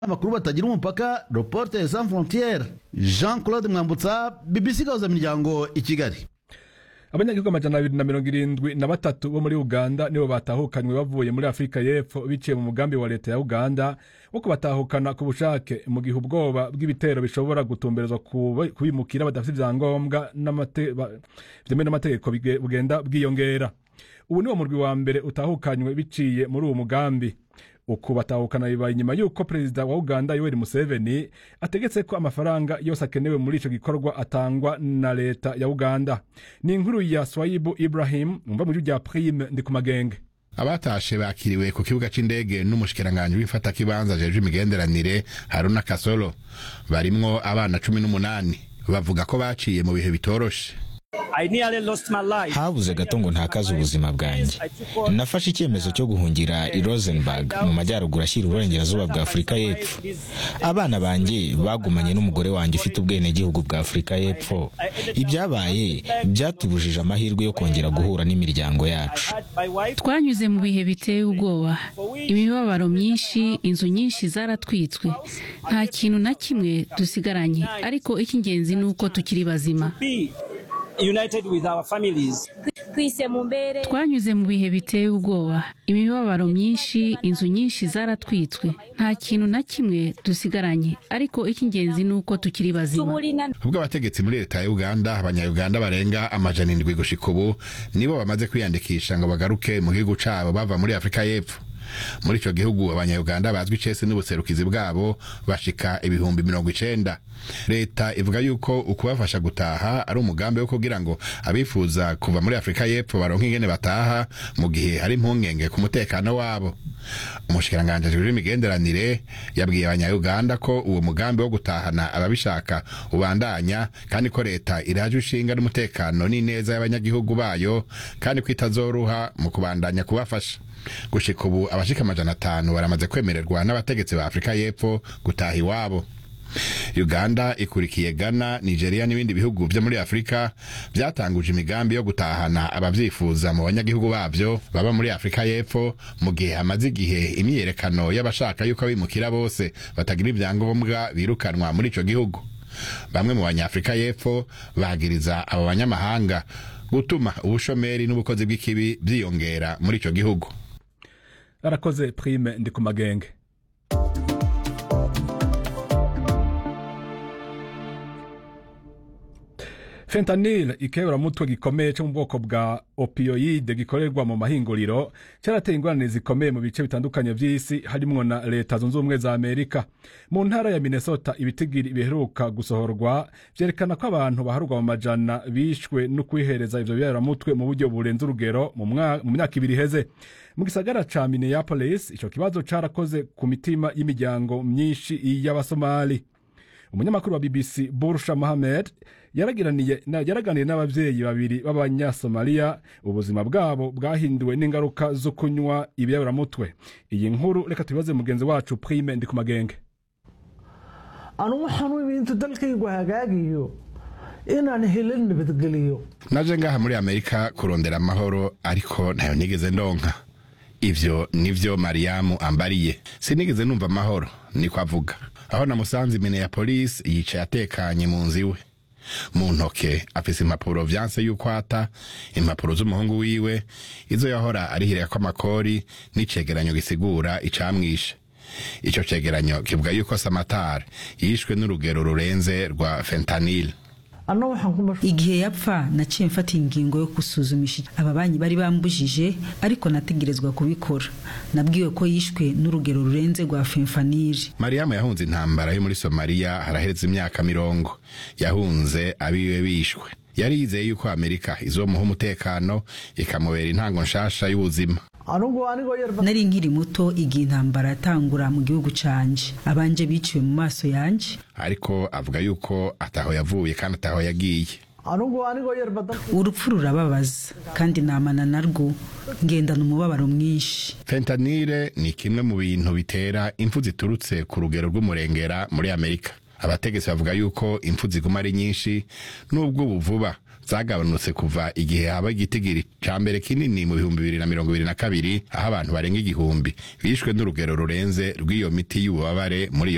amakuru batagira umupaka reporter sans frontiere jean claude mwambutsa bbc gahuza miryango i kigali abanyagihugu amajana abiri na mirongo irindwi na batatu bo muri uganda nibo batahukanywe bavuye muri afurika y'epfo biciye mu mugambi wa leta ya uganda wo kubatahukana ku bushake mu gihe ubwoba bw'ibitero bishobora gutumberezwa kubimukira badafite ibyangombwa byemewe n'amategeko bugenda bwiyongera ubu niwo murwi wa mbere utahukanywe biciye muri uwo mugambi uku batahukana bibaye inyuma y'uko perezida wa uganda yoweri museveni ategetse ko amafaranga yose akenewe muri ico gikorwa atangwa na leta ya uganda ni inkuru ya swayibu ibrahim umva mu rya prime ndi ku magenge abatashe bakiriwe ku kibuga c'indege n'umushikiranganji w'imfatakibanza jeje imigenderanire haruna kasolo barimwo abana cumi n'umunani bavuga ko baciye mu bihe bitoroshe habuze gato ngo ntakaze ubuzima bwanjye nafashe icyemezo cyo guhungira i rosenberg mu majyaruguru ashyira uburengerazuba bwa afurika y'epfo abana banjye bagumanye n'umugore wanjye ufite ubwenegihugu bwa afurika y'epfo ibyabaye byatubujije amahirwe yo kongera guhura n'imiryango yacu twanyuze mu bihe biteye ubwoba imibabaro myinshi inzu nyinshi zaratwitswe nta kintu na kimwe dusigaranye ariko icy'ingenzi ni uko tukiri bazima twanyuze mu bihe biteye ubwoba imibabaro myinshi inzu nyinshi zaratwitswe nta kintu na kimwe dusigaranye ariko icy'ingenzi ni uko tukiri bazima ubwo abategetsi muri leta ya uganda abanyayuganda barenga amajana indwi gushika ubu nibo bamaze kwiyandikisha ngo bagaruke mu gihugu cabo bava muri afurika y'epfo muri ico gihugu abanyayuganda bazwi icese n'ubuserukizi bwabo bashika ibihumbi mirongo icenda leta ivuga yuko ukubafasha gutaha ari umugambi wo kugira ngo abifuza kuva muri afurika y'epfo baronke ingene bataha mu gihe hari impungenge ku mutekano wabo umushikiranganji ajejwe imigenderanire yabwiye abanyayuganda ko uwo mugambi wo gutahana ababishaka ubandanya kandi ko leta iraje ishinga n'umutekano n'ineza y'abanyagihugu bayo kandi ko itazoruha mu kubandanya kubafasha gushika ubu abashika amajana atanu baramaze kwemererwa n'abategetsi ba afurika y'epfo gutaha iwabo uganda ikurikiye ghana nigeria n'ibindi bihugu vyo muri afurika vyatanguje imigambi yo gutahana abavyifuza mu banyagihugu bavyo baba muri afurika y'epfo mu gihe hamaze igihe imyiyerekano y'abashaka yuko abimukira bose batagira ivyangombwa birukanwa muri ico gihugu bamwe mu banyafurika y'epfo bagiriza abo banyamahanga gutuma ubushomeri n'ubukozi bw'ikibi vyiyongera muri ico gihugu arakoze prime ndi ku magenge fentanil ikeburamutwe gikomeye cyo mu bwoko bwa opioide gikorerwa mu mahinguriro cyarateye ingorane zikomeye mu bice bitandukanye by'isi harimwo na leta zunze ubumwe za amerika mu ntara ya minnesota ibitigiri biheruka gusohorwa vyerekana ko abantu baharurwa mu majana bishwe no kwihereza ivyo biyaramutwe mu buryo burenze urugero mu myaka ibiri iheze mu gisagara ca minneapolis ico kibazo carakoze ku mitima y'imiryango myinshi y'abasomali umunyamakuru wa bbc bursha mohamed yaraganiye n'abavyeyi babiri b'abanyasomaliya ubuzima bwabo bwahinduwe n'ingaruka zo kunywa ibiyaburamutwe iyi nkuru reka tubibaze mugenzi wacu prime ndi ku magenge anugu xanuun intu dalkaygu hagaagiyo inaan helin nabadgeliyo naje ngaha muri amerika kurondera amahoro ariko ntayo nigeze ndonka ivyo nivyo mariyamu ambariye sinigeze numva amahoro niko avuga aho namusanze imene ya polisi yicaye atekanye mu nzu iwe mu ntoke afise impapuro vyanse yuko ata impapuro z'umuhungu wiwe izo yahora arihirako amakori n'icegeranyo gisigura icamwishe ico cegeranyo kivuga yuko samatari yishwe n'urugero rurenze rwa fentanil igihe yapfa naciye mfata ingingo yo gusuzumisha aba banyi bari bambujije ariko nategerezwa kubikora nabwiwe ko yishwe n'urugero rurenze rwa fenfaniri mariyamu yahunze intambara yo muri somaliya haraheze imyaka mirongo yahunze abiwe bishwe yari yizeye yuko amerika izomuha umutekano ikamubera intango nshasha y'ubuzima nari nkiri muto igihe intambara yatangura mu gihugu canje abanje biciwe mu maso yanje ariko avuga yuko ataho yavuye kandi ataho yagiye urupfu rurababaza kandi namana narwo ngendana umubabaro mwinshi fentanile ni kimwe mu bintu bitera impfu ziturutse ku rugero rw'umurengera muri amerika abategetsi bavuga yuko impfu ziguma ari nyinshi n'ubwo ubu vuba zagabanutse kuva igihe haba igitigiri ca mbere kinini mu bihumbi bibiri na mirongo ibiri na kabiri aho abantu barenga igihumbi bishwe n'urugero rurenze rw'iyo miti y'ububabare muri iyo